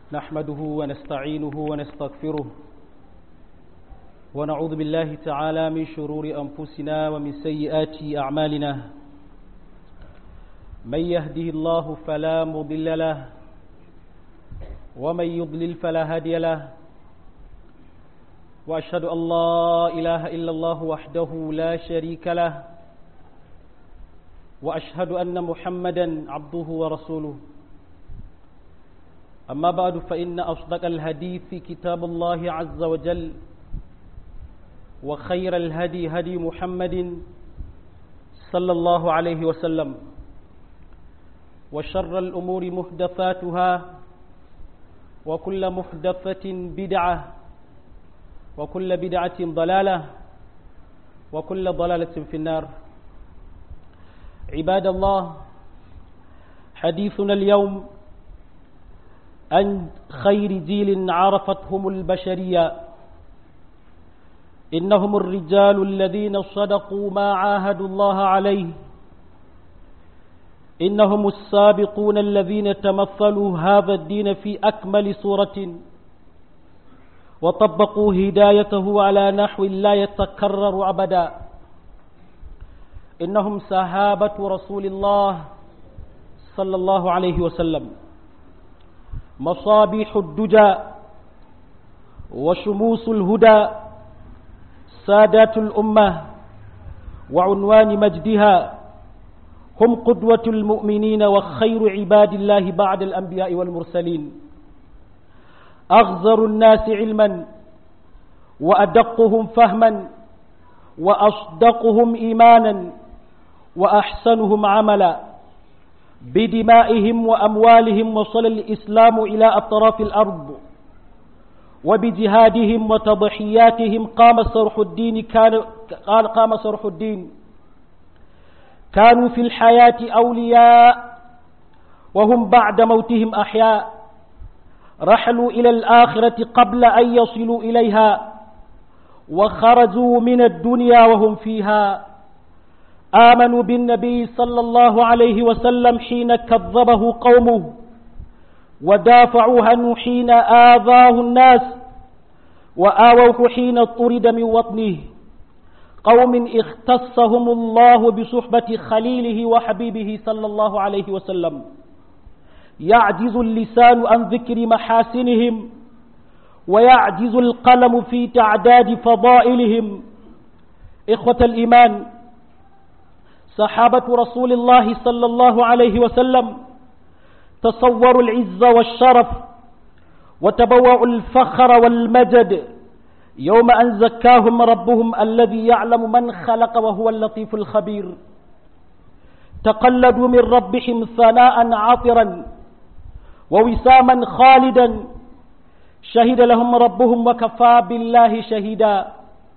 نحمده ونستعينه ونستغفره ونعوذ بالله تعالى من شرور أنفسنا ومن سيئات أعمالنا من يهده الله فلا مضل له ومن يضلل فلا هادي له وأشهد أن لا إله إلا الله وحده لا شريك له وأشهد أن محمدا عبده ورسوله أما بعد فإن أصدق الحديث كتاب الله عز وجل وخير الهدي هدي محمد صلى الله عليه وسلم وشر الأمور محدثاتها وكل محدثة بدعة وكل بدعة ضلالة وكل ضلالة في النار عباد الله حديثنا اليوم عن خير جيل عرفتهم البشرية إنهم الرجال الذين صدقوا ما عاهدوا الله عليه إنهم السابقون الذين تمثلوا هذا الدين في أكمل صورة وطبقوا هدايته على نحو لا يتكرر أبدا إنهم سهابة رسول الله صلى الله عليه وسلم مصابيح الدجى وشموس الهدى سادات الأمة وعنوان مجدها هم قدوة المؤمنين وخير عباد الله بعد الأنبياء والمرسلين أغزر الناس علما وأدقهم فهما وأصدقهم إيمانا وأحسنهم عملا بدمائهم وأموالهم وصل الإسلام إلى أطراف الأرض وبجهادهم وتضحياتهم قام صرح الدين كان قال قام صرح الدين كانوا في الحياة أولياء وهم بعد موتهم أحياء رحلوا إلى الآخرة قبل أن يصلوا إليها وخرجوا من الدنيا وهم فيها آمنوا بالنبي صلى الله عليه وسلم حين كذبه قومه ودافعوا عنه حين آذاه الناس وآووه حين طرد من وطنه قوم اختصهم الله بصحبة خليله وحبيبه صلى الله عليه وسلم يعجز اللسان عن ذكر محاسنهم ويعجز القلم في تعداد فضائلهم إخوة الإيمان صحابة رسول الله صلى الله عليه وسلم تصوروا العز والشرف وتبوأوا الفخر والمجد يوم أن زكاهم ربهم الذي يعلم من خلق وهو اللطيف الخبير تقلدوا من ربهم ثناء عاطرا ووساما خالدا شهد لهم ربهم وكفى بالله شهيدا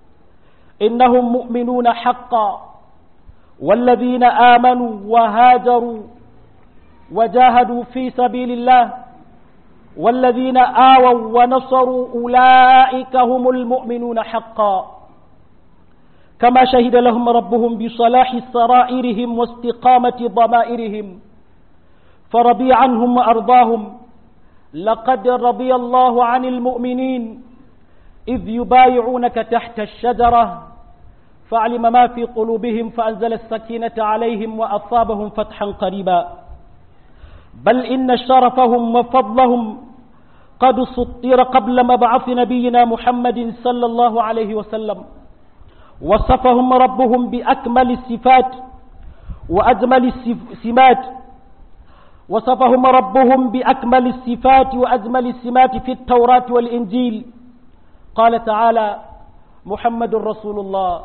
إنهم مؤمنون حقا والذين آمنوا وهاجروا وجاهدوا في سبيل الله والذين آووا ونصروا أولئك هم المؤمنون حقا كما شهد لهم ربهم بصلاح سرائرهم واستقامة ضمائرهم فرضي عنهم وأرضاهم لقد رضي الله عن المؤمنين إذ يبايعونك تحت الشجرة فعلم ما في قلوبهم فأنزل السكينة عليهم وأصابهم فتحا قريبا بل إن شرفهم وفضلهم قد سطر قبل مبعث نبينا محمد صلى الله عليه وسلم وصفهم ربهم بأكمل الصفات وأجمل السمات وصفهم ربهم بأكمل الصفات وأجمل السمات في التوراة والإنجيل قال تعالى محمد رسول الله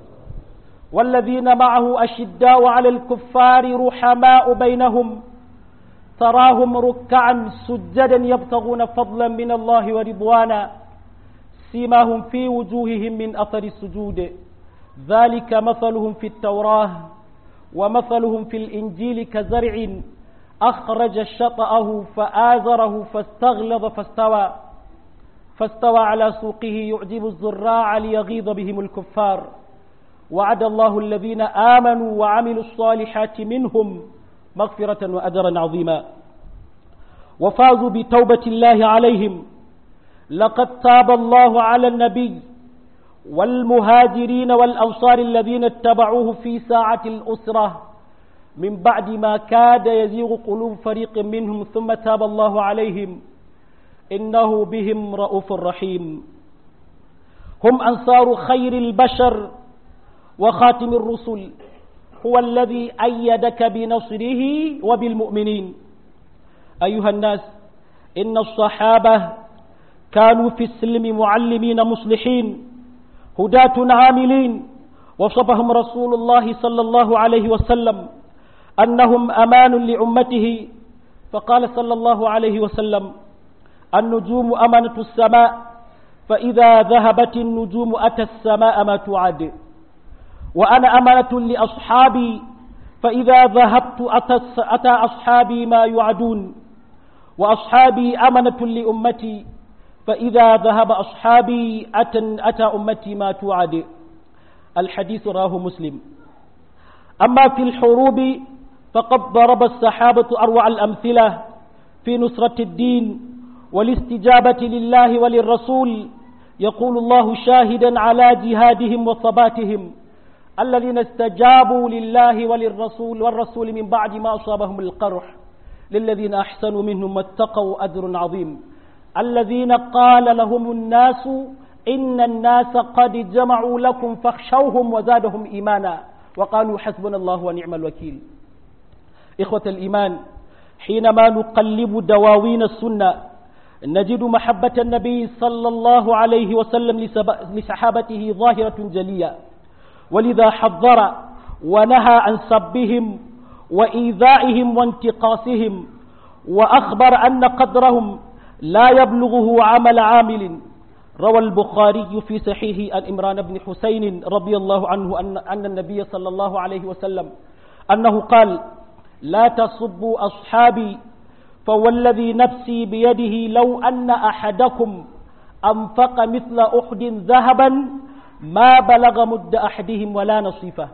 والذين معه أشداء على الكفار رحماء بينهم تراهم ركعا سجدا يبتغون فضلا من الله ورضوانا سيماهم في وجوههم من أثر السجود ذلك مثلهم في التوراة ومثلهم في الإنجيل كزرع أخرج شطأه فآزره فاستغلظ فاستوى فاستوى على سوقه يعجب الزراع ليغيظ بهم الكفار وعد الله الذين آمنوا وعملوا الصالحات منهم مغفرة وأجرا عظيما وفازوا بتوبة الله عليهم لقد تاب الله على النبي والمهاجرين والأنصار الذين اتبعوه في ساعة الأسرة من بعد ما كاد يزيغ قلوب فريق منهم ثم تاب الله عليهم إنه بهم رؤوف رحيم هم أنصار خير البشر وخاتم الرسل هو الذي أيدك بنصره وبالمؤمنين أيها الناس إن الصحابة كانوا في السلم معلمين مصلحين هداة عاملين وصفهم رسول الله صلى الله عليه وسلم أنهم أمان لأمته فقال صلى الله عليه وسلم النجوم أمانة السماء فإذا ذهبت النجوم أتى السماء ما توعد وأنا أمانة لأصحابي فإذا ذهبت أتى, أتى أصحابي ما يوعدون وأصحابي أمنة لأمتي فإذا ذهب أصحابي أتى, أتى أمتي ما توعد الحديث راه مسلم أما في الحروب فقد ضرب الصحابة أروع الأمثلة في نصرة الدين والاستجابة لله وللرسول يقول الله شاهدا على جهادهم وثباتهم الذين استجابوا لله وللرسول والرسول من بعد ما أصابهم القرح للذين أحسنوا منهم واتقوا أجر عظيم الذين قال لهم الناس إن الناس قد جمعوا لكم فاخشوهم وزادهم إيمانا وقالوا حسبنا الله ونعم الوكيل إخوة الإيمان حينما نقلب دواوين السنة نجد محبة النبي صلى الله عليه وسلم لصحابته ظاهرة جلية ولذا حذر ونهى عن سبهم وإيذائهم وانتقاصهم وأخبر أن قدرهم لا يبلغه عمل عامل روى البخاري في صحيح عن إمران بن حسين رضي الله عنه أن, أن النبي صلى الله عليه وسلم أنه قال لا تصبوا أصحابي فوالذي نفسي بيده لو أن أحدكم أنفق مثل أحد ذهبا ما بلغ مد أحدهم ولا نصيفه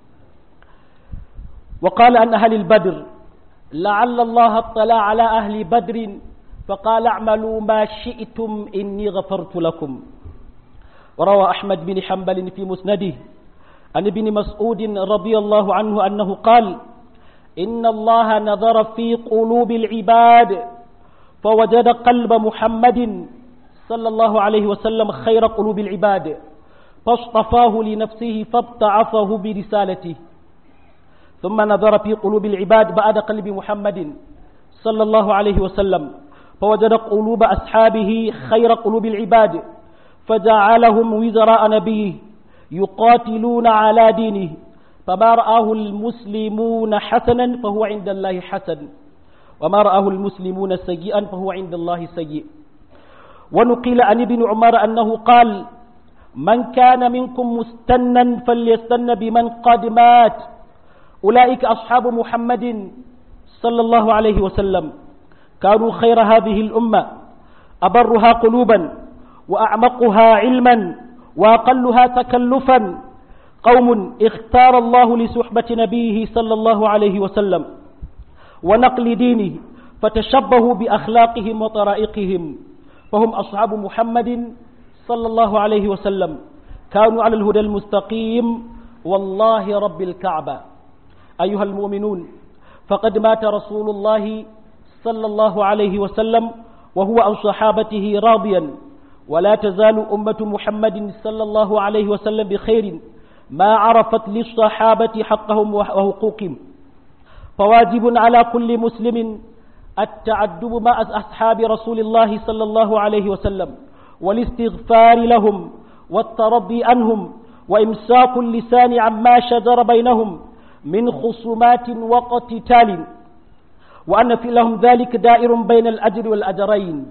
وقال عن أهل البدر لعل الله اطلع على أهل بدر فقال اعملوا ما شئتم إني غفرت لكم وروى أحمد بن حنبل في مسنده عن ابن مسعود رضي الله عنه أنه قال إن الله نظر في قلوب العباد فوجد قلب محمد صلى الله عليه وسلم خير قلوب العباد فاصطفاه لنفسه فابتعثه برسالته ثم نظر في قلوب العباد بعد قلب محمد صلى الله عليه وسلم فوجد قلوب أصحابه خير قلوب العباد فجعلهم وزراء نبيه يقاتلون على دينه فما رآه المسلمون حسنا فهو عند الله حسن وما رآه المسلمون سيئا فهو عند الله سيء ونقيل عن ابن عمر أنه قال من كان منكم مستنا فليستن بمن قد مات أولئك أصحاب محمد صلى الله عليه وسلم كانوا خير هذه الأمة أبرها قلوبا وأعمقها علما وأقلها تكلفا قوم اختار الله لصحبة نبيه صلى الله عليه وسلم ونقل دينه فتشبهوا بأخلاقهم وطرائقهم فهم أصحاب محمد صلى الله عليه وسلم كانوا على الهدى المستقيم والله رب الكعبة أيها المؤمنون فقد مات رسول الله صلى الله عليه وسلم وهو عن صحابته راضيا ولا تزال أمة محمد صلى الله عليه وسلم بخير ما عرفت للصحابة حقهم وحقوقهم فواجب على كل مسلم التعدب مع أصحاب رسول الله صلى الله عليه وسلم والاستغفار لهم والترضي عنهم وإمساك اللسان عما شجر بينهم من خصومات وقتتال وأن في لهم ذلك دائر بين الأجر والأجرين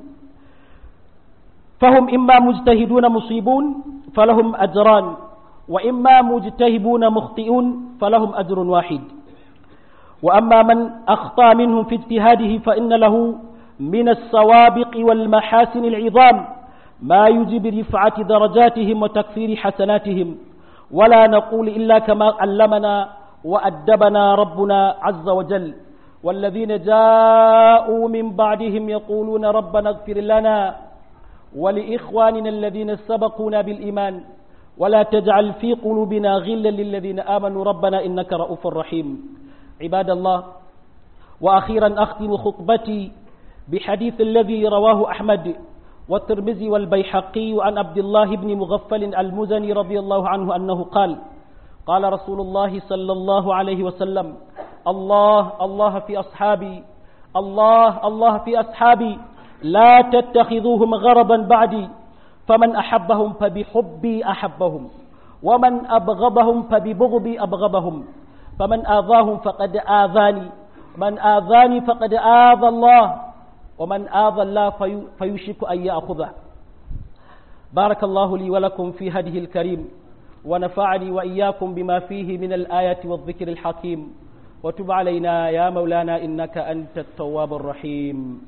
فهم إما مجتهدون مصيبون فلهم أجران وإما مجتهبون مخطئون فلهم أجر واحد وأما من أخطأ منهم في اجتهاده فإن له من السوابق والمحاسن العظام ما يجب رفعة درجاتهم وتكثير حسناتهم ولا نقول إلا كما علمنا وأدبنا ربنا عز وجل والذين جاءوا من بعدهم يقولون ربنا اغفر لنا ولإخواننا الذين سبقونا بالإيمان ولا تجعل في قلوبنا غلا للذين آمنوا ربنا إنك رؤوف رحيم عباد الله وأخيرا أختم خطبتي بحديث الذي رواه أحمد والترمذي والبيحقي عن عبد الله بن مغفل المزني رضي الله عنه أنه قال قال رسول الله صلى الله عليه وسلم الله الله في أصحابي الله الله في أصحابي لا تتخذوهم غرضا بعدي فمن أحبهم فبحبي أحبهم ومن أبغضهم فببغضي أبغضهم فمن آذاهم فقد آذاني من آذاني فقد آذى الله ومن آذى الله في فيشك أن يأخذه بارك الله لي ولكم في هذه الكريم ونفعني وإياكم بما فيه من الآية والذكر الحكيم وتب علينا يا مولانا إنك أنت التواب الرحيم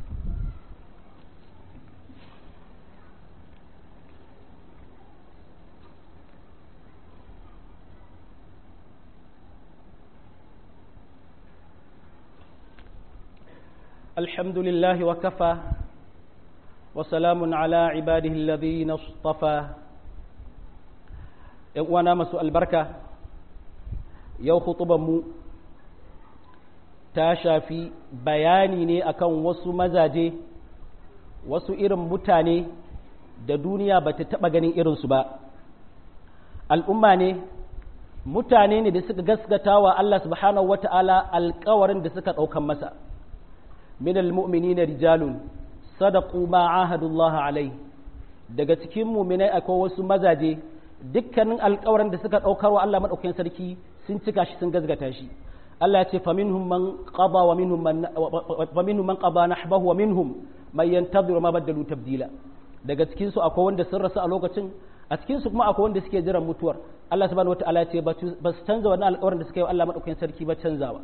الحمد لله وكفى وسلام على عباده الذين اصطفى وانا مسوء البركة يو خطبا مو تاشافي بياني ne akan wasu mazaje wasu irin mutane da duniya ba ta taɓa ganin irinsu ba al'umma ne mutane ne da suka gaskata wa Allah subhanahu wata'ala alkawarin da suka ɗaukan masa من المؤمنين رجال صدقوا ما عاهدوا الله عليه daga cikin muminai akwai wasu mazaje dukkanin alkawarin da suka ɗaukar wa Allah maɗaukakin sarki sun cika shi sun gazgata shi Allah ya ce fa minhum man qada wa minhum man wa minhum man qada nahbahu wa minhum man yantadhiru ma badalu tabdila daga cikin su akwai wanda sun rasu a lokacin a cikin su kuma akwai wanda suke jiran mutuwar Allah subhanahu wataala ya ce ba su canza wannan alkawarin da suka yi wa Allah maɗaukakin sarki ba canzawa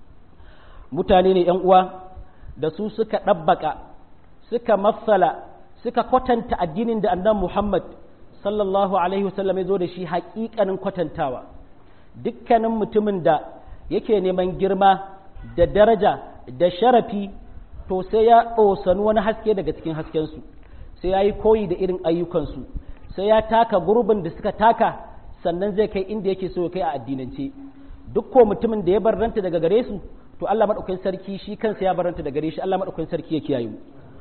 mutane ne yan uwa da su suka ɗabbaka suka matsala suka kwatanta addinin da annan Muhammad sallallahu Alaihi wasallam ya zo da shi haƙiƙanin kwatantawa dukkanin mutumin da yake neman girma da daraja da sharafi to sai ya ɗosani wani haske daga cikin haskensu sai ya yi koyi da irin ayyukansu sai ya taka gurbin da suka taka sannan zai kai inda yake so ya kai a addinance duk ko mutumin da ya barranta daga gare su to Allah madaukakin sarki shi kansa ya baranta da gare shi Allah madaukakin sarki ya kiyaye mu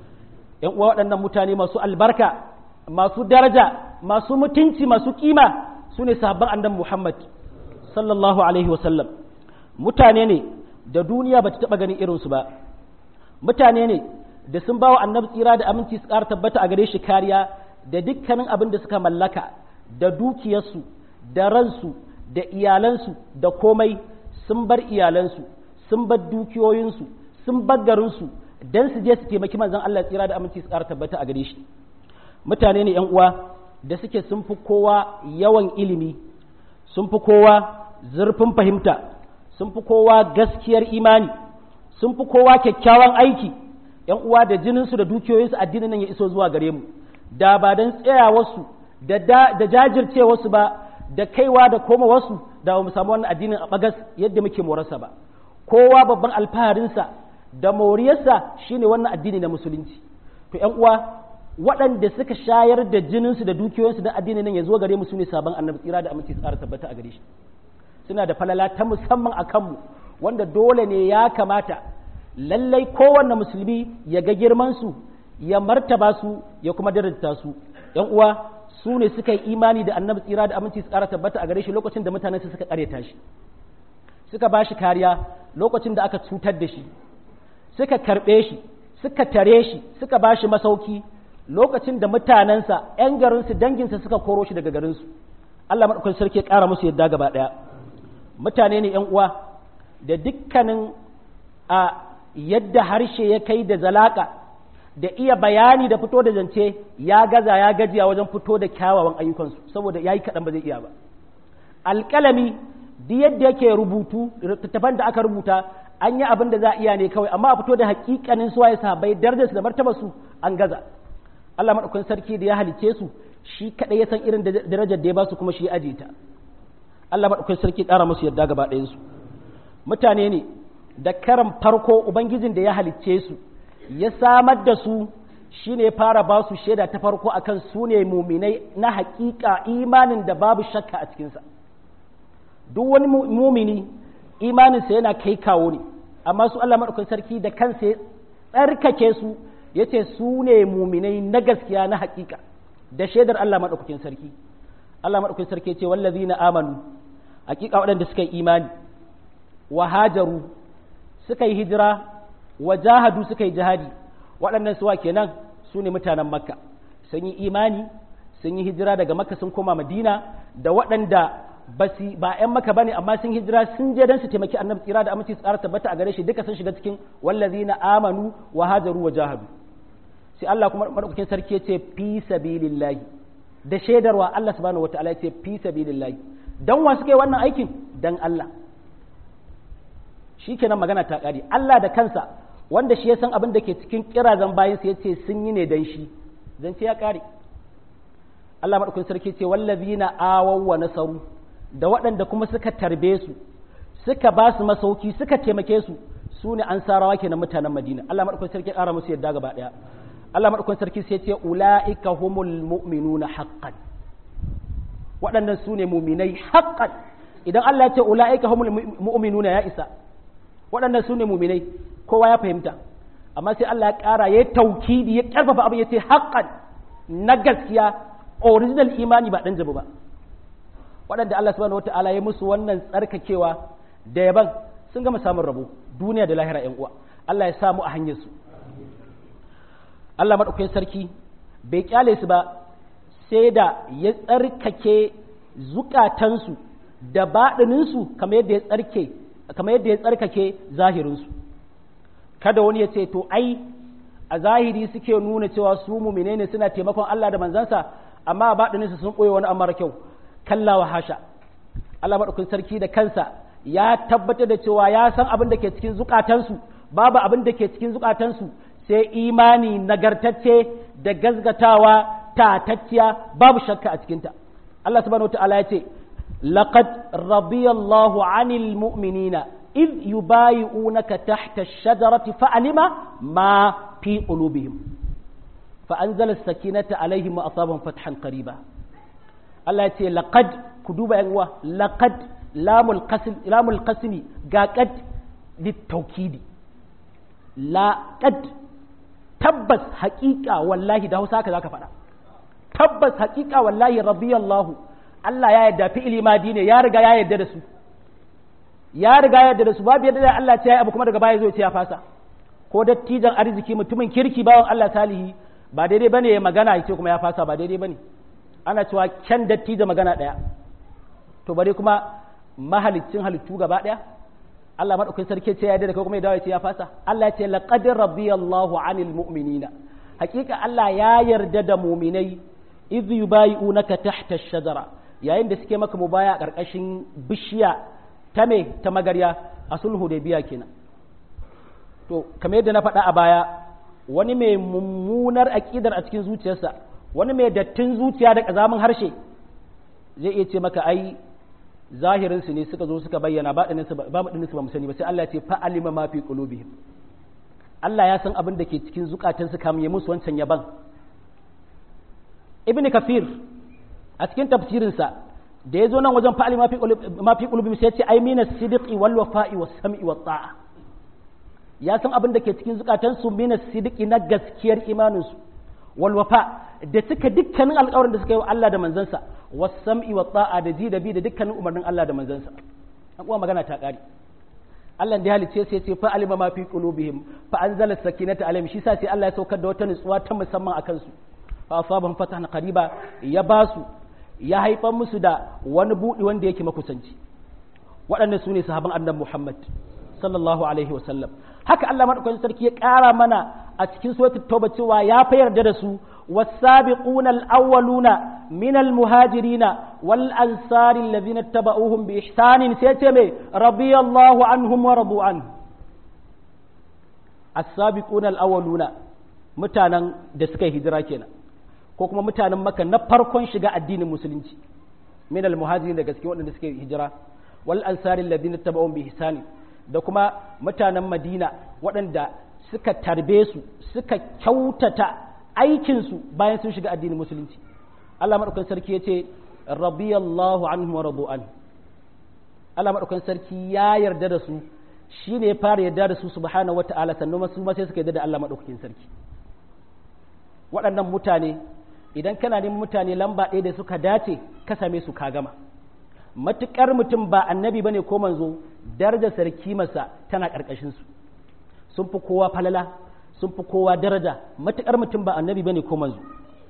ƴan uwa waɗannan mutane masu albarka masu daraja masu mutunci masu kima su ne sahabban annabi Muhammad sallallahu alaihi wasallam mutane ne da duniya bata taɓa ganin irinsu ba mutane ne da sun bawa annabi tsira da aminci su ƙara tabbata a gare shi kariya da dukkanin abin da suka mallaka da dukiyarsu da ransu da iyalansu da komai sun bar iyalansu sun bar dukiyoyinsu sun bar garinsu don su je su taimaki manzon Allah tsira da aminci su ƙara tabbata a gare shi mutane ne 'yan uwa da suke sun fi kowa yawan ilimi sun fi kowa zurfin fahimta sun fi kowa gaskiyar imani sun fi kowa kyakkyawan aiki 'yan uwa da jininsu da dukiyoyinsu addinin nan ya iso zuwa gare mu da ba don tsayawarsu da da jajircewarsu ba da kaiwa da koma wasu da ba mu samu wannan addinin a bagas yadda muke morarsa ba kowa babban alfaharinsa da moriyarsa shine wannan addini na musulunci to ƴan uwa waɗanda suka shayar da jininsu da dukiyoyinsu da addinin nan ya zo gare mu su ne sabon annabi tsira da aminci tsara tabbata a gare shi suna da falala ta musamman a kanmu wanda dole ne ya kamata lallai kowanne musulmi ya ga girmansu ya martaba su ya kuma daraja su ƴan uwa su ne suka yi imani da annabi tsira da aminci tsara tabbata a gare shi lokacin da mutanen suka kareta shi suka ba shi kariya lokacin da aka cutar da shi suka karɓe shi suka tare shi suka ba shi masauki lokacin da mutanensa 'yan garinsu danginsa suka koro shi daga garinsu Allah maɗaukar sarki ya ƙara musu yadda gaba ɗaya mutane ne 'yan uwa da dukkanin a yadda harshe ya kai da zalaka da iya bayani da fito da zance ya gaza ya gajiya wajen fito da kyawawan ayyukansu saboda ya yi kaɗan ba zai iya ba alƙalami duk yadda yake rubutu littattafan da aka rubuta an yi abin da za a iya ne kawai amma a fito da hakikanin suwaye sahabbai darajarsu da martabarsu an gaza Allah maɗaukakin sarki da ya halice su shi kaɗai ya san irin darajar da ya ba su kuma shi ya ajiye ta Allah maɗaukakin sarki ƙara musu yadda gaba ɗayansu mutane ne da karan farko ubangijin da ya halicce su ya samar da su shine ya fara ba su shaida ta farko akan su ne muminai na hakika imanin da babu shakka a cikinsa duk wani mumini imaninsa yana kai kawo ne amma su Allah maɗaukakin sarki da kansa ya tsarkake su ya ce su ne muminai na gaskiya na hakika da shaidar Allah maɗaukakin sarki Allah maɗaukakin sarki ce wallazi na amanu hakika waɗanda suka yi imani wa hajaru suka yi hijira wa jahadu suka yi jihadi waɗannan suwa kenan su ne mutanen makka sun yi imani sun yi hijira daga makka sun koma madina da waɗanda ba su ba ƴan maka bane amma sun hijira sun je dan su taimaki annabi tsira da aminci tsara tabbata a gare shi duka sun shiga cikin wallazina amanu wa hajaru wa jahadu sai Allah kuma madaukakin sarki ya ce fi sabilillahi da shaidarwa Allah subhanahu wataala ya ce fi sabilillahi dan wa suka yi wannan aikin dan Allah shikenan magana ta kare Allah da kansa wanda shi ya san abin da ke cikin kirazan bayansa ya ce sun yi ne dan shi zance ya kare Allah madaukakin sarki ce wallazina awaw wa nasaru da waɗanda kuma suka tarbe su suka ba su masauki suka taimake su su ne an sarawa kenan mutanen madina Allah maɗaukakin sarki ƙara musu yadda gaba ɗaya Allah maɗaukakin sarki sai ce ula'ika humul mu'minuna haqqan waɗannan su ne muminai haqqan idan Allah ya ce ula'ika humul mu'minuna ya isa waɗannan su ne muminai kowa ya fahimta amma sai Allah ya ƙara ya taukidi ya ƙarfafa abin ya ce haqqan na gaskiya original imani ba ɗan jabu ba waɗanda Allah subhanahu wata'ala ya musu wannan tsarkakewa da yaban sun gama samun rabo duniya da lahira ‘yan uwa Allah ya samu a hanyar su Allah maɗaukakin sarki bai kyale su ba sai da ya tsarkake zukatansu da baɗininsu kamar yadda ya tsarke kamar yadda ya tsarkake zahirinsu kada wani ya ce to ai a zahiri suke nuna cewa su mumine ne suna taimakon Allah da manzansa amma a baɗininsu sun ɓoye wani amara kyau kalla wa hasha Allah maɗaukin sarki da kansa ya tabbatar da cewa ya san abin da ke cikin zukatansu babu abin da ke cikin zukatansu sai imani nagartacce da gazgatawa tatacciya babu shakka a cikinta Allah subhanahu wataala ya ce laqad radiyallahu 'anil mu'minina id yubayi'unaka tahta ash-shajarati fa'alima ma fi qulubihim fa anzala as-sakinata 'alayhim wa asabahum fathan qariba Allah ya ce laqad ku duba yan uwa laqad lamul qasim lamul qasmi ga qad litaukidi laqad tabbas haƙiƙa wallahi da Hausa haka zaka faɗa tabbas haƙiƙa wallahi radiyallahu Allah ya yarda fi'ili madi ne ya riga ya yarda da su ya riga ya yarda da su babu yadda da Allah ya yi abu kuma daga baya zo ya ce ya fasa ko dattijan arziki mutumin kirki bawan Allah salihi ba daidai bane ya magana ya ce kuma ya fasa ba daidai bane ana cewa kyan datti da magana ɗaya to bare kuma mahalicin halittu gaba ɗaya Allah maɗaukin sarki ce ya da kai kuma ya dawo ya ce ya fasa Allah ya ce laqad radiyallahu anil mu'minina hakika Allah ya yarda da mu'minai idh yubayi'unaka tahta ash-shajara yayin da suke maka mubaya a ƙarƙashin bishiya ta me ta magarya a sulhu da biya kenan to kamar yadda na faɗa a baya wani mai mummunar aƙidar a cikin zuciyarsa wani mai dattin zuciya da ƙazamin harshe zai iya ce maka ai zahirinsu ne suka zo suka bayyana ba ɗaninsu ba mu sani ba sai Allah ya ce fa'alima ma fi qulubihim Allah ya san abin da ke cikin zukatansu kamun ya musu wancan yaban ibn kafir a cikin tafsirinsa da ya zo nan wajen fa'alima ma fi qulubihim sai ya ce ai mina sidqi wal wafa'i was sam'i wat ta'a ya san abin da ke cikin zukatansu mina sidqi na gaskiyar imaninsu wal wafa da cika dukkanin alƙawarin da suka yi wa Allah da manzansa wasam'i wa ta'a da ji da bi da dukkanin umarnin Allah da manzansa an kuma magana ta ƙare Allah da ya halice sai ce fa alima ma fi qulubihim fa anzala sakinata alaihim shi sa sai Allah ya saukar da wata nutsuwa ta musamman akan su fa asabahum fatahan qariba ya ba su ya haifar musu da wani budi wanda yake makusanci waɗannan su ne sahaban annabi Muhammad sallallahu alaihi wa sallam haka Allah madaukakin sarki ya ƙara mana a cikin suratul tauba cewa ya fa yarda da su والسابقون الأولون من المهاجرين والأنصار الذين اتبعوهم بإحسان سيتمي رضي الله عنهم ورضوا عنه السابقون الأولون mutanen da suka yi hijira kenan ko kuma mutanen maka na farkon shiga addinin musulunci min al muhajirin daga cikin waɗanda suka yi hijira wal ansari alladhina tabawun bi ihsani da kuma mutanen Madina waɗanda suka tarbe su suka kyautata aikinsu bayan sun shiga addinin musulunci Allah maɗaukan sarki ya ce radiyallahu anhu wa radu an Allah maɗaukan sarki ya yarda da su shi ne ya fara yarda da su subhanahu wa ta'ala sannan su ma sai suka yarda da Allah maɗaukakin sarki waɗannan mutane idan kana neman mutane lamba ɗaya da suka dace ka same su ka gama matuƙar mutum ba annabi bane ko manzo darajar sarki masa tana ƙarƙashin su sun fi kowa falala sun fi kowa daraja matuƙar mutum ba annabi bane ko manzo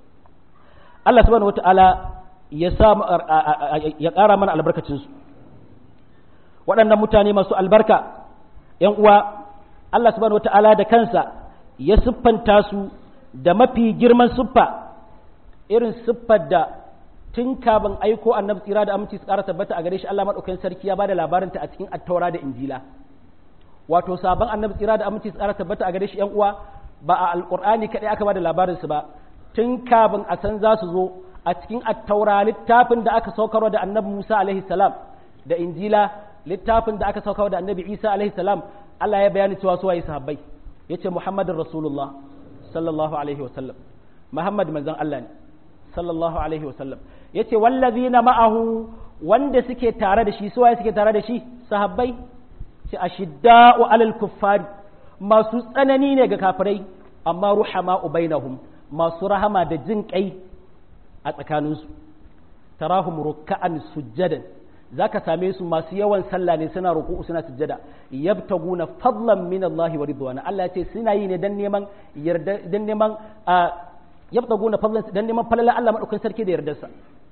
Allah subhanahu wata'ala ya sa ya ƙara mana albarkacin su waɗannan mutane masu albarka ‘yan uwa Allah subhanahu wata'ala da kansa ya siffanta su da mafi girman siffa irin siffar da tun kafin aiko annabi tsira da aminci su ƙara tabbata a gare shi Allah maɗaukakin sarki ya bada labarinta a cikin attaura da injila wato sabon annabi tsira da aminci su ƙara tabbata a gare shi ‘yan uwa ba a alƙur'ani kaɗai aka bada labarinsu ba tun kafin a san za su zo a cikin attaura littafin da aka saukarwa da annabi Musa alaihi salam da injila littafin da aka saukarwa da annabi Isa alaihi salam Allah ya bayani cewa su waye sahabbai yace Muhammadin Rasulullah sallallahu alaihi wa sallam Muhammad manzon Allah ne sallallahu alaihi wa sallam yace wallazina ma'ahu wanda suke tare da shi su waye suke tare da shi sahabbai ce ashidda'u alal kuffari masu tsanani ne ga kafirai amma ruhama bainahum masu rahama da jin kai a tsakaninsu tarahum rukka'an sujjadan zaka same su masu yawan sallah ne suna ruku'u suna sujjada yabtaguna fadlan min Allah wa ridwana Allah ya ce suna yi ne dan neman yarda dan neman yabtaguna fadlan dan neman falala Allah madaukakin sarki da yardarsa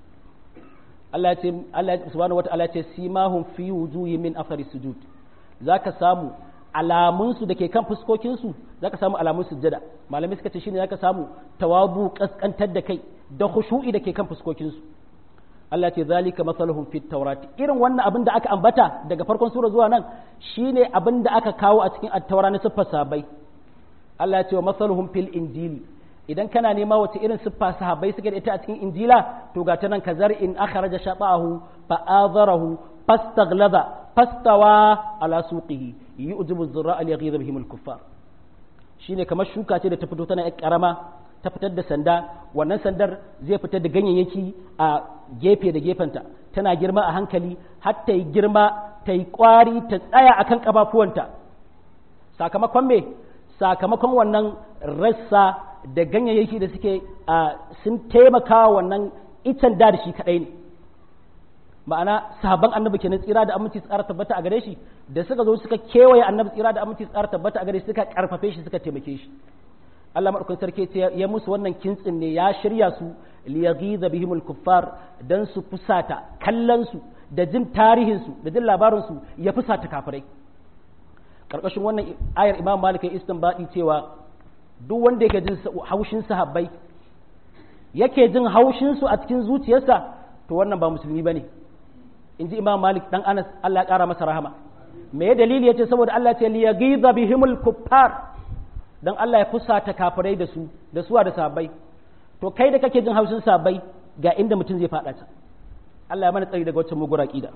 Allah ya ce Allah subhanahu wataala ya ce simahum fi wujuhi min athari sujud zaka samu alamunsu da ke kan fuskokinsu za ka samu alamun sujjada malamai suka ce shine za ka samu tawabu kaskantar da kai da khushu'i da ke kan fuskokinsu Allah ce zalika masaluhum fit tawrati irin wannan abin da aka ambata daga farkon sura zuwa nan shine abin da aka kawo a cikin at-taura na siffar sahabbai Allah ya ce wa masaluhum fil injili idan kana nema wace irin siffa sahabbai suke da ita a cikin injila to ga ta nan kazar in akhraja shata'ahu fa azarahu fastaghlaba fastawa ala suqihi yu'jibu az-zurra'a liyaghidha bihim al-kuffar shine kamar shuka ce da ta fito tana yar karama ta fitar da sanda wannan sandar zai fitar da ganyayyaki a gefe da gefenta tana girma a hankali har ta yi girma ta yi kwari ta tsaya akan kafafuwanta sakamakon me sakamakon wannan rassa da ganyayyaki da suke sun taimaka wannan itan da da shi kadai ne ma'ana sahabban annabi kenan tsira da aminci tsara tabbata a gare shi da suka zo suka kewaye annabi tsira da aminci tsara tabbata a gare shi suka karfafe shi suka taimake shi Allah madaukakin sarki ce ya musu wannan kintsin ne ya shirya su li yaghiza bihimul kuffar dan su fusata kallon su da jin tarihin su da jin labarin su ya fusata kafirai karkashin wannan ayar Imam Malik ya istinbadi cewa duk wanda yake jin haushin sahabbai yake jin haushin su a cikin zuciyarsa to wannan ba musulmi bane in ji imam malik dan anas Allah ya kara masa rahama me dalili yace saboda Allah ya ce li yaghiza bihimul kuffar dan Allah ya fusata kafirai da su da suwa da sahabbai to kai da kake jin haushin sahabbai ga inda mutum zai fada ta Allah ya mana tsari daga wacce mugura kida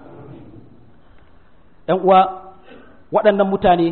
ɗan uwa waɗannan mutane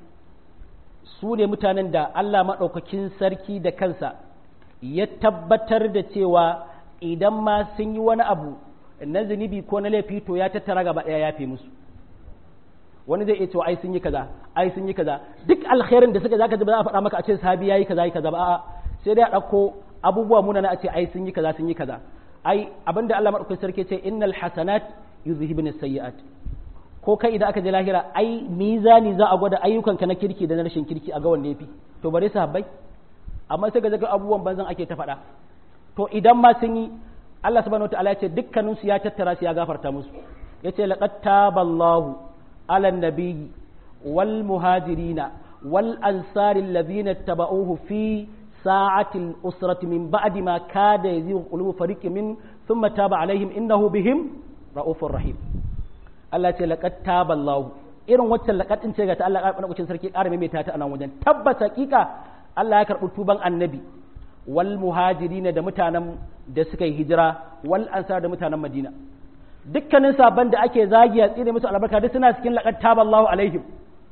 su ne mutanen da Allah maɗaukakin sarki da kansa ya tabbatar da cewa idan ma sun yi wani abu na zunubi ko na laifi to ya tattara gaba ɗaya ya fi musu wani zai iya cewa ai sun yi kaza ai sun yi kaza duk alkhairin da suka zaka ji ba za a faɗa maka a ce sahabi yayi kaza yi kaza ba a'a sai dai a ɗauko abubuwa munana a ce ai sun yi kaza sun yi kaza ai abinda Allah madaukakin sarki ce innal hasanat yuzhibun sayyi'at ko kai idan aka je lahira ai mizani za a gwada ayyukanka na kirki da na rashin kirki a ga wanne yafi to bare sahabbai amma sai ga zaga abubuwan banzan ake ta faɗa to idan ma sun yi Allah subhanahu wataala ya ce dukkanin su ya tattara su ya gafarta musu yace laqad taballahu ala nabiyyi wal muhajirina wal ansari alladhina tabauhu fi sa'ati al-usrati min ba'di ma kada yazighu qulubu fariqin min thumma taba alaihim innahu bihim raufur rahim Allah ya ce laqad taballahu irin waccan laqad din ce ga ta Allah ƙarfin sarki ƙara maimaita ta a nan wajen tabbas hakika Allah ya karɓi tuban annabi wal muhajirina da mutanen da suka yi hijira wal ansar da mutanen madina dukkanin sabon da ake zagiya tsine musu albarka duk suna cikin laqad taballahu alaihim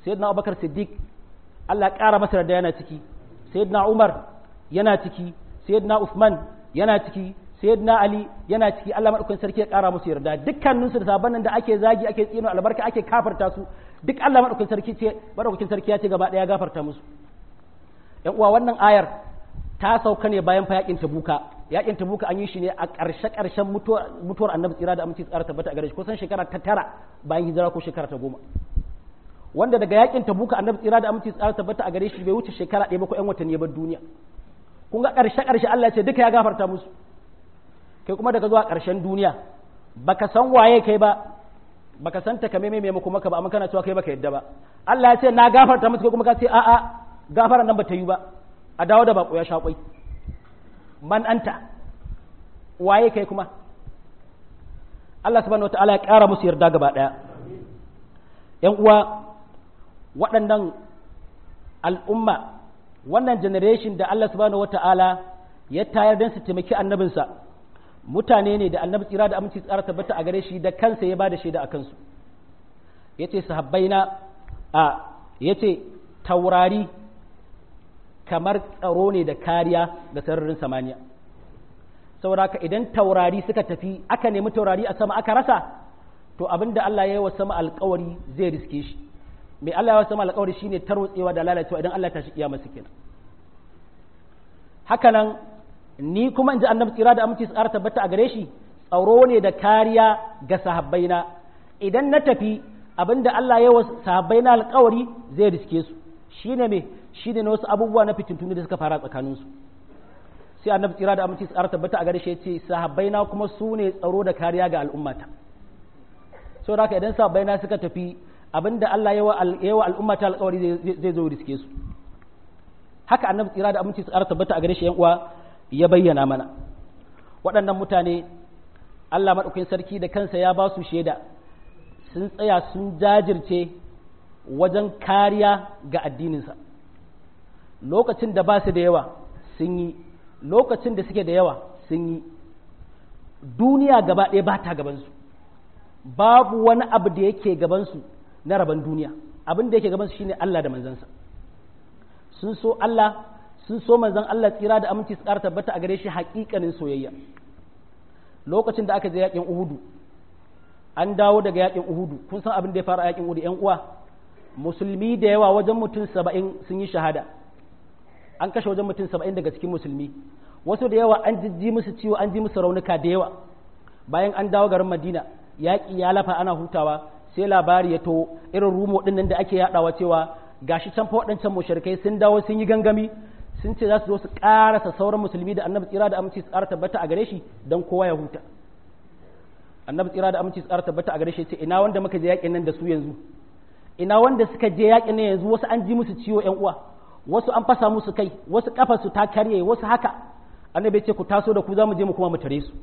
sayyidina abubakar siddiq Allah ya ƙara masa da yana ciki sayyidina umar yana ciki sayyidina usman yana ciki sayyidina ali yana ciki Allah madaukakin sarki ya ƙara musu yarda dukkanin su da sabon nan da ake zagi ake tsino albarka ake kafarta su duk Allah madaukakin sarki ce madaukakin sarki ya ce gaba ɗaya gafarta musu yan uwa wannan ayar ta sauka ne bayan fa yakin tabuka yakin tabuka an yi shi ne a ƙarshe ƙarshen mutuwar annabi tsira da aminci tsara tabbata a gare shi kusan shekara ta tara bayan hijira ko shekara ta goma wanda daga yakin tabuka annabi tsira da aminci tsara tabbata a gare shi bai wuce shekara ɗaya ba ko ƴan watanni ya bar duniya kun ga ƙarshe ƙarshe Allah ya ce duka ya gafarta musu kai kuma daga zuwa ƙarshen duniya baka san waye kai ba baka san ta kame mai maka maka ba amma kana cewa kai baka yadda ba Allah ya ce na gafarta musu kai kuma ka ce a'a gafaran nan ba ta yi ba a dawo da bako ya sha kwai man anta waye kai kuma Allah subhanahu wataala ya ƙara musu yarda gaba ɗaya ‘yan uwa waɗannan al'umma wannan generation da Allah subhanahu wata'ala ya tayar don su taimaki annabinsa mutane ne da annabi tsira da aminci tsara tabbata a gare shi da kansa ya ba da shaida a kansu ya ce sahabbaina a ya ce taurari kamar tsaro ne da kariya ga sararin samaniya saboda ka idan taurari suka tafi aka nemi taurari a sama aka rasa to abinda Allah ya yi wa sama alkawari zai riske shi mai Allah ya wa sama alkawari shine tarwatsewa da lalacewa idan Allah ta shi kiyama su kenan haka nan ni kuma in ji annabi tsira da aminci tsara tabbata a gare shi tsaro ne da kariya ga sahabbaina idan na tafi abinda Allah ya wa sahabbaina alkawari zai riske su shine me shine na wasu abubuwa na fitintunu da suka fara tsakanin su sai annabi tsira da aminci tsara tabbata a gare shi ya ce sahabbaina kuma su ne tsaro da kariya ga al'ummata saboda haka idan sahabbaina suka tafi abinda Allah ya wa al'ummata alkawari zai zo riske su haka annabi tsira da aminci tsara tabbata a gare shi yan uwa ya bayyana mana waɗannan mutane Allah maɗaukakin sarki da kansa ya ba su shaida sun tsaya sun jajirce wajen kariya ga addininsa lokacin da ba su da yawa sun yi lokacin da suke da yawa sun yi duniya gaba ɗaya ba ta gabansu babu wani abu da yake gabansu na rabon duniya abin da yake gabansu shine Allah da manzansa sun so Allah sun so manzan Allah tsira da aminci su ƙara tabbata a gare shi haƙiƙanin soyayya lokacin da aka je yaƙin Uhudu an dawo daga yaƙin Uhudu kun san abin da ya fara a yaƙin Uhudu ƴan uwa musulmi da yawa wajen mutum saba'in sun yi shahada an kashe wajen mutum saba'in daga cikin musulmi wasu da yawa an jijji musu ciwo an ji musu raunuka da yawa bayan an dawo garin Madina yaƙi ya lafa ana hutawa sai labari ya to irin rumo ɗin nan da ake yaɗawa cewa gashi can fa waɗancan mushrikai sun dawo sun yi gangami sun ce za su zo su ƙarasa sauran musulmi da annabi tsira da aminci su ƙara tabbata a gare shi don kowa ya huta annabi tsira da aminci su ƙara tabbata a gare shi ce ina wanda muka je yaƙin nan da su yanzu ina wanda suka je yaƙin nan yanzu wasu an ji musu ciwo ƴan uwa wasu an fasa musu kai wasu kafa su ta karye wasu haka annabi ce ku taso da ku za mu je mu kuma mu tare su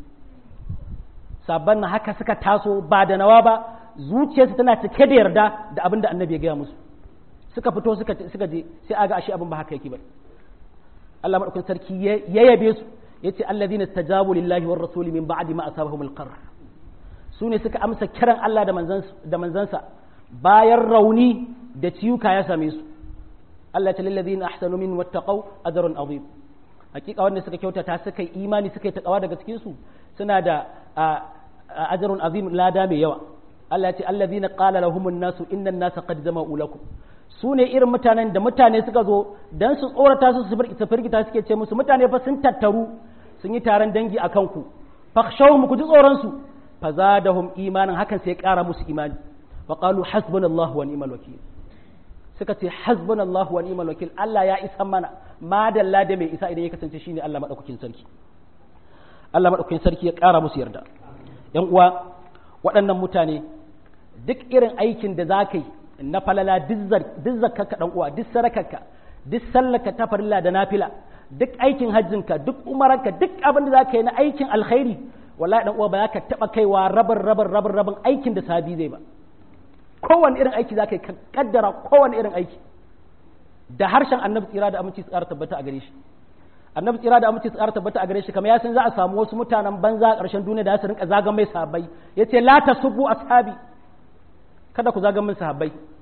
sabban na haka suka taso ba da nawa ba zuciyarsu tana cike da yarda da abin da annabi ya gaya musu suka fito suka suka je sai aga ashe abin ba haka yake ba Allah madaukakin sarki ya yabe su yace alladhina tajabu lillahi war rasul min ba'di ma asabahum alqarr su ne suka amsa kiran Allah da manzansa da manzansa bayan rauni da ciyuka ya same su Allah ta lilladhina ahsanu min wattaqau ajrun azim hakika wanda suka kyautata suka yi imani suka yi takawa daga cikin su suna da ajrun azim lada mai yawa Allah ya ce alladhina qala lahumun nasu innan nasa qad jama'u lakum su ne irin mutanen da mutane suka zo don su tsorata su su firgita suke ce musu mutane fa sun tattaru sun yi taron dangi a kanku fakhshawhum ku ji tsoron su fa zadahum imanin hakan sai ƙara musu imani fa qalu hasbunallahu wa ni'mal wakil suka ce hasbunallahu wa ni'mal wakil Allah ya isa mana madalla da mai isa idan ya kasance shine Allah madaukakin sarki Allah madaukakin sarki ya ƙara musu yarda yan uwa waɗannan mutane duk irin aikin da za ka yi na falala duk zakkarka dan uwa duk sarakarka duk sallarka ta farilla da nafila duk aikin hajjinka duk umaranka duk abin da zaka yi na aikin alkhairi wallahi dan uwa ba za ka taba kaiwa rabin rabin rabin rabin aikin da sabi zai ba kowane irin aiki zaka yi ka kaddara kowane irin aiki da harshen annabi tsira da aminci tsara tabbata a gare shi annabi tsira da aminci tsara tabbata a gare shi kamar ya san za a samu wasu mutanen banza a ƙarshen duniya da su rinka zagan mai sahabbai yace la tasubbu ashabi kada ku zagan min sahabbai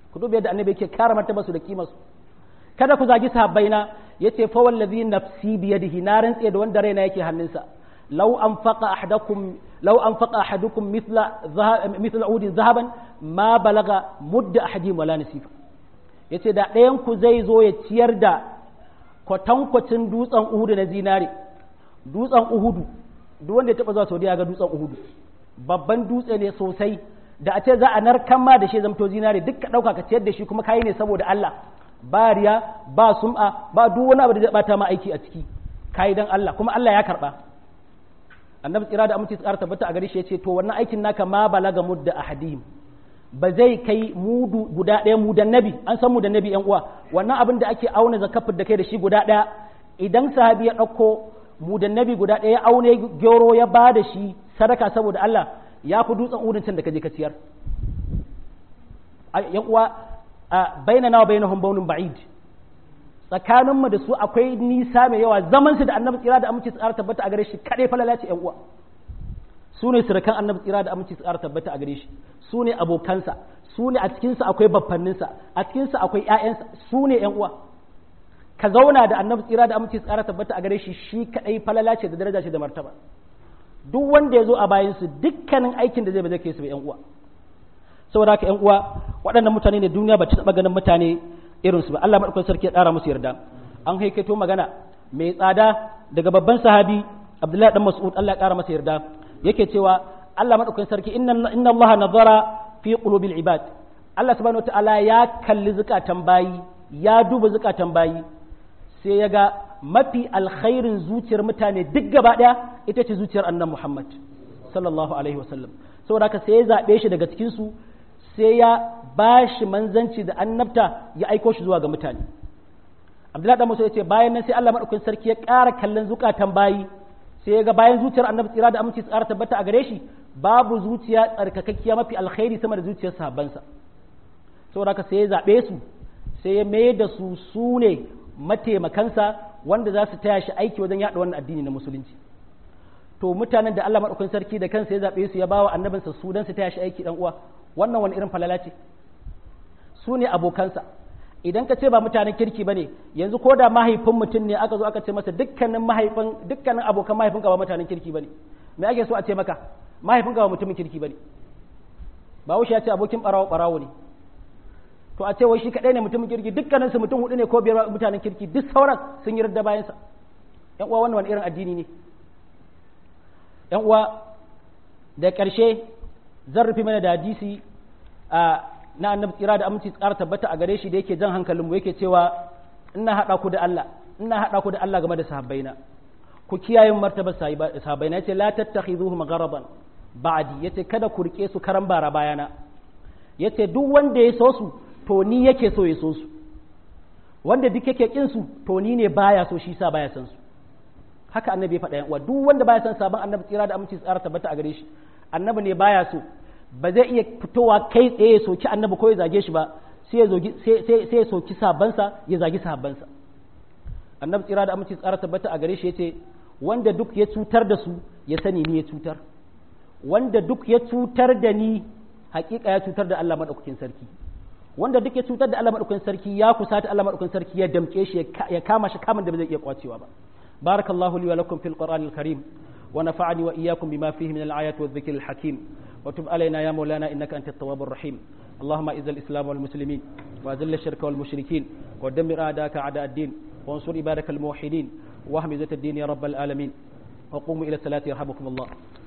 ku duba yadda annabi yake kare martaba su da kima su kada ku zagi sahabbaina yace fa wallazi nafsi bi yadihi na rantse da wanda raina yake hannunsa law anfaqa ahadakum law anfaqa ahadukum mithla mithla udi zahaban ma balaga mudda ahadihim wala nasifa yace da ɗayan ku zai zo ya ciyar da kwatankwacin dutsen uhudu na zinare dutsen uhudu duk wanda ya taba zuwa saudiya ga dutsen uhudu babban dutse ne sosai da a ce za a narkan ma da shi zamto zinare duk ka ɗauka ka ciyar da shi kuma kayi ne saboda Allah ba riya ba sum'a ba duk wani abu da zai bata ma aiki a ciki kayi dan Allah kuma Allah ya karba annabi tsira da aminci tsara tabbata a gare shi yace to wannan aikin naka ma balaga mudda ahadim ba zai kai mudu guda ɗaya mudan nabi an san mudan nabi yan uwa wannan abin da ake auna zakafin da kai da shi guda ɗaya idan sahabi ya ɗauko mudan nabi guda ɗaya ya aune gyoro ya ba da shi sadaka saboda Allah ya fi dutsen udin can da ka je ka ciyar yan uwa bainana wa bainahum baunun ba'id tsakanin mu da su akwai nisa mai yawa zaman su da annabi tsira da aminci tsara tabbata a gare shi kadai falala ce yan uwa su ne surukan annabi tsira da aminci tsara tabbata a gare shi su ne abokansa su ne a cikin sa akwai baffanninsa a cikin sa akwai ƴaƴansa su ne yan uwa ka zauna da annabi tsira da aminci tsara tabbata a gare shi shi kadai falala ce da daraja ce da martaba duk wanda ya zo a bayan su dukkanin aikin da zai ba zai kai su ba yan uwa saboda haka yan uwa waɗannan mutane ne duniya ba ta taɓa ganin mutane irin su ba Allah madaukakin sarki ya ƙara musu yarda an haikaito magana mai tsada daga babban sahabi Abdullahi dan Mas'ud Allah ya ƙara masa yarda yake cewa Allah madaukakin sarki inna inna Allah nazara fi qulubil ibad Allah subhanahu wataala ya kalli zukatan bayi ya duba zukatan bayi sai ya ga mafi alkhairin zuciyar mutane duk gaba ɗaya ita ce zuciyar annan Muhammad sallallahu alaihi wasallam saboda haka sai ya zaɓe shi daga cikinsu sai ya ba shi manzanci da annabta ya aiko shi zuwa ga mutane Abdullahi dan Musa ya ce bayan nan sai Allah madaukakin sarki ya ƙara kallon zukatan bayi sai ya ga bayan zuciyar annabi tsira da aminci tsara tabbata a gare shi babu zuciya tsarkakakkiya mafi alkhairi sama da zuciyar sahabbansa saboda haka sai ya zaɓe su sai ya mai da su su ne mataimakansa wanda za su taya shi aiki wajen yaɗa wannan addini na musulunci to mutanen da Allah maɗaukakin sarki da kansa ya zaɓe su ya bawa annabinsa su don su taya shi aiki dan uwa wannan wani irin falala ce su ne abokansa idan ka ce ba mutanen kirki bane yanzu ko da mahaifin mutum ne aka zo aka ce masa dukkanin mahaifin dukkanin abokan mahaifinka ba mutanen kirki bane me ake so a ce maka mahaifinka ba mutumin kirki bane ba wuce ya ce abokin barawo barawo ne to a ce wai shi kadai ne mutumin kirki dukkaninsu mutum hudu ne ko biyar mutanen kirki duk sauran sun yi radda bayansa yan uwa wannan wani irin addini ne yan uwa da ƙarshe zan rufe mana da hadisi na annabi tsira da aminci tsara tabbata a gare shi da yake jan hankalinmu yake cewa ina haɗa ku da Allah ina haɗa ku da Allah game da sahabbaina ku kiyaye martabar sahabbaina yace la tattakhidhuhum magharaban ba'di yace kada ku rike su karan bara bayana yace duk wanda ya so su to ni yake so ya so su wanda duk yake kin su to ni ne baya so shi sa baya san su haka annabi ya faɗa yan uwa duk wanda baya san sabon annabi tsira da aminci tsara tabbata a gare shi annabi ne baya so ba zai iya fitowa kai tsaye ya soki annabi ko ya zage shi ba sai ya zogi sai ya soki sabansa ya zagi sabansa annabi tsira da aminci tsara tabbata a gare shi yace wanda duk ya cutar da su ya sani ni ya cutar wanda duk ya cutar da ni hakika ya cutar da Allah madaukakin sarki wanda duk ya cutar da Allah madaukakin sarki ya kusata Allah madaukakin sarki ya damke shi ya kama shi kamun da ba zai iya kwacewa ba barakallahu li wa lakum fil qur'anil karim wa nafa'ani wa iyyakum bima fihi min al-ayati wadh-dhikril hakim وتب علينا يا مولانا إنك أنت التواب الرحيم اللهم إذ الإسلام والمسلمين وأذل الشرك والمشركين ودمر أعداءك أعداء الدين وانصر عبادك الموحدين واهمزة الدين يا رب العالمين وقوموا إلى الصلاة يرحمكم الله